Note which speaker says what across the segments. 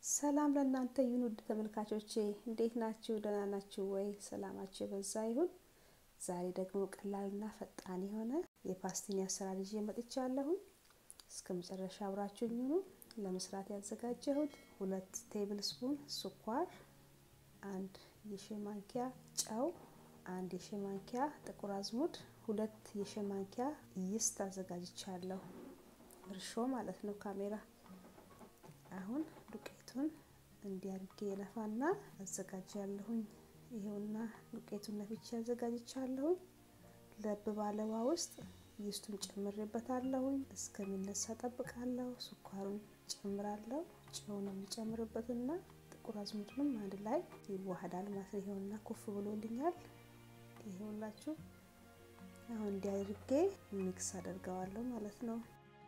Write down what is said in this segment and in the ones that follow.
Speaker 1: ሰላም ለእናንተ ይሁን ውድ ተመልካቾቼ፣ እንዴት ናችሁ? ደህና ናችሁ ወይ? ሰላማችሁ የበዛ ይሁን። ዛሬ ደግሞ ቀላልና ፈጣን የሆነ የፓስቲኒ አሰራር ይዤ መጥቻለሁኝ። እስከ መጨረሻ አብራችሁኝ ሁኑ። ለመስራት ያዘጋጀሁት ሁለት ቴብል ስፑን ስኳር፣ አንድ የሻይ ማንኪያ ጨው፣ አንድ የሻይ ማንኪያ ጥቁር አዝሙድ፣ ሁለት የሻይ ማንኪያ ይስት አዘጋጅቻለሁ። እርሾ ማለት ነው ካሜራ አሁን ዱቄቱን እንዲያርጌ የነፋና አዘጋጃለሁኝ። ይሄውና ዱቄቱን ነፍቼ አዘጋጅቻለሁኝ። ለብ ባለ ውሃ ውስጥ ይስቱን ጨምሬበታለሁኝ። እስከሚነሳ ጠብቃለሁ። ስኳሩን ጨምራለሁ። ጨውን የሚጨምርበትና ጥቁር አዝሙድንም አንድ ላይ ይዋሃዳል ማለት ነው። ይሄውና ኩፍ ብሎልኛል። ይሄውላችሁ አሁን እንዲያርጌ ሚክስ አደርገዋለሁ ማለት ነው።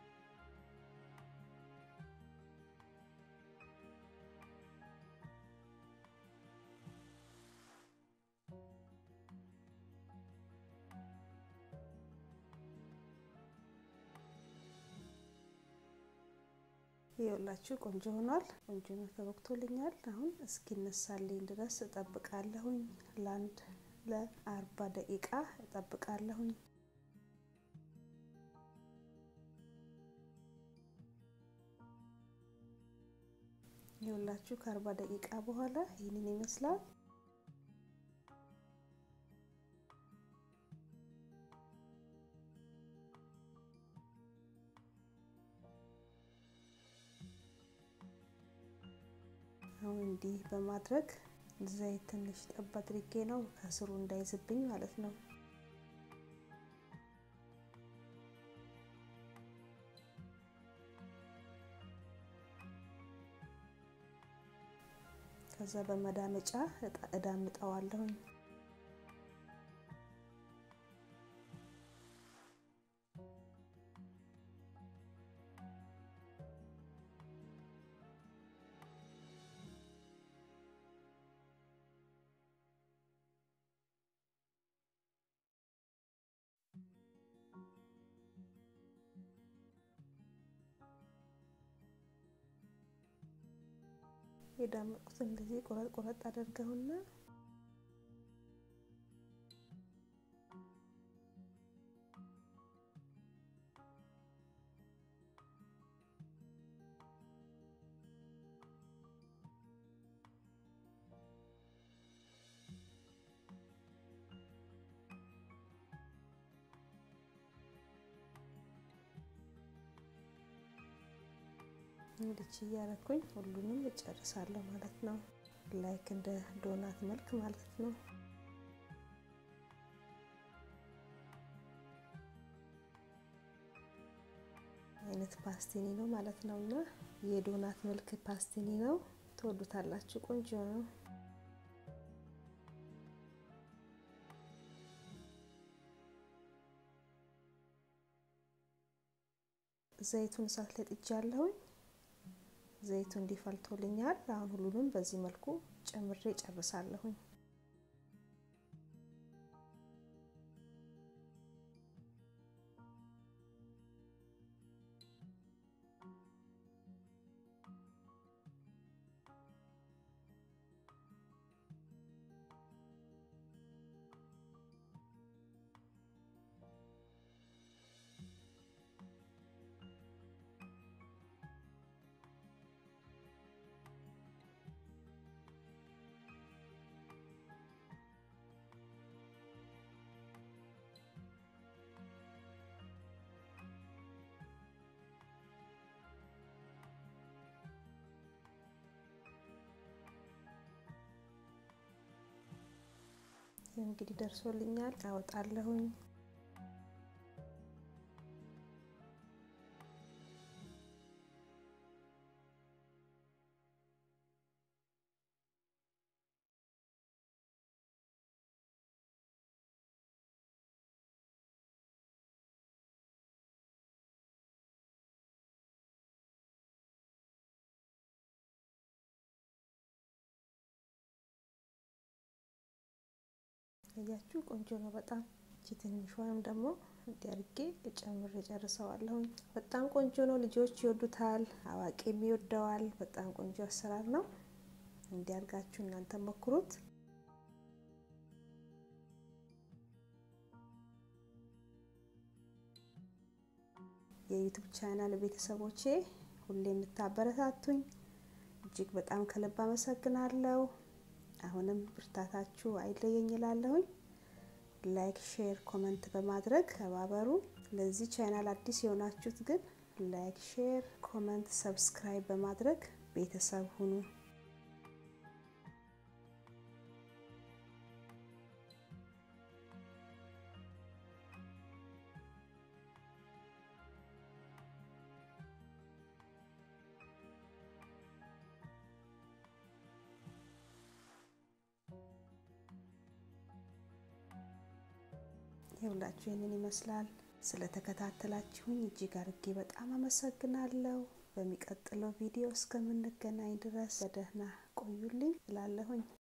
Speaker 1: ይኸውላችሁ ቆንጆ ሆኗል። ቆንጆ ነው፣ ተቦክቶልኛል። አሁን እስኪነሳልኝ ድረስ እጠብቃለሁኝ። ለአንድ ለአርባ ደቂቃ እጠብቃለሁኝ። ይኸውላችሁ ከአርባ ደቂቃ በኋላ ይህንን ይመስላል። አሁን እንዲህ በማድረግ ዘይት ትንሽ ጠብ አድርጌ ነው ከስሩ እንዳይዝብኝ ማለት ነው። ከዛ በመዳመጫ እዳምጠዋለሁኝ። የዳመጥኩት እንደዚህ ቆረጥ ቆረጥ አደርገውና እንድች እያረኩኝ ሁሉንም እጨርሳለሁ ማለት ነው። ላይክ እንደ ዶናት መልክ ማለት ነው። አይነት ፓስቲኒ ነው ማለት ነው እና የዶናት መልክ ፓስቲኒ ነው። ትወዱታላችሁ። ቆንጆ ነው። ዘይቱን እሳት ላይ ጥጃለሁኝ። ዘይቱ እንዲፈልቶልኛል። አሁን ሁሉንም በዚህ መልኩ ጨምሬ ጨርሳለሁኝ። እንግዲህ ደርሶልኛል። አወጣለሁኝ። እያችሁ ቆንጆ ነው በጣም ትንሿንም ደግሞ እንዲያርጌ ጨምሬ ጨርሰዋለሁኝ። በጣም ቆንጆ ነው። ልጆች ይወዱታል፣ አዋቂም ይወደዋል። በጣም ቆንጆ አሰራር ነው። እንዲያርጋችሁ እናንተ ሞክሩት። የዩቱብ ቻናል ቤተሰቦቼ ሁሌ የምታበረታቱኝ እጅግ በጣም ከልብ አመሰግናለሁ። አሁንም ብርታታችሁ አይለየኝ እላለሁኝ። ላይክ፣ ሼር፣ ኮመንት በማድረግ ተባበሩ። ለዚህ ቻናል አዲስ የሆናችሁት ግን ላይክ፣ ሼር፣ ኮመንት፣ ሰብስክራይብ በማድረግ ቤተሰብ ሁኑ። ይኸውላችሁ ይህንን ይመስላል። ስለተከታተላችሁኝ እጅግ አርጌ በጣም አመሰግናለሁ። በሚቀጥለው ቪዲዮ እስከምንገናኝ ድረስ በደህና ቆዩልኝ እላለሁኝ።